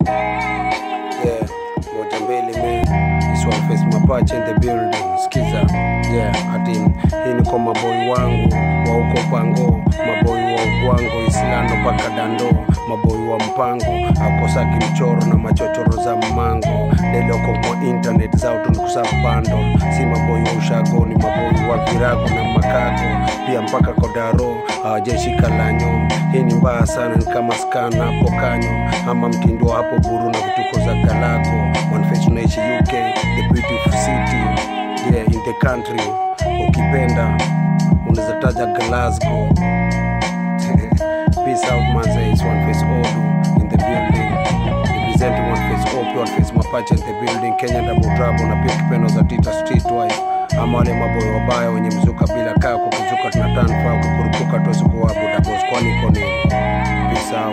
Yeah, moja mbili me This one face mapache in the building Skiza Yeah, ati hii ni kwa maboi wangu Wa huko pango Maboi wa ugwango Islando paka dando Maboi wa mpango Akosaki mchoro na machochoro za mmango Deloko kwa internet zao tunikusafu bando Si maboi wa ushago Ni maboi wa virago na makago Pia mpaka kodaro Hawajashika lanyo Hii ni mbaya sana ni kama skana hapo kanyo Ama mtindo hapo buru na vituko za galako One face unaishi UK The beautiful city Yeah in the country Ukipenda unaweza taja Glasgow Peace out manze It's one face Odu in the building Representing one face OP One face Mapache in the building Kenya double trouble Na pia kipendo za Tita Streetwise ama wale maboyo wabaya wenye mzuka bila kaa kukuzuka tunatana faa kukurupuka tosikuwabuda bos kwani iko nini Peace out